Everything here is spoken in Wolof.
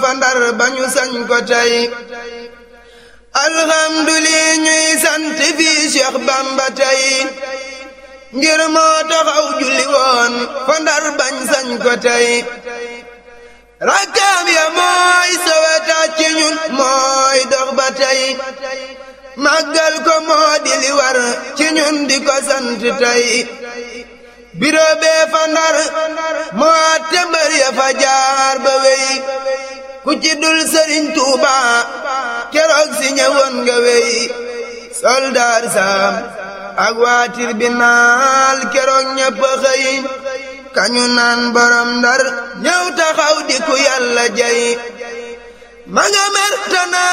fa ndar ba ñu sañ ko tey alhamdulillah ñuy sant fii Cheikh Bamba tey ngir moo taxaw julli woon fa ndar bañ sañ ko tey rakkaam ya mooy soweta ci ñun mooy dox ba tey màggal ko moo di li war ci ñun di ko sant tey biro bee fa ndar moo atte mbër ya fa jaar ba wey ku ci dul sëriñ Tuuba keroog si ñëwoon nga wey soldaar saam ak waa tribunal keroog ñëpp xëy kañu naan borom ndar ñëw taxaw di ku yàlla jay ma nga mer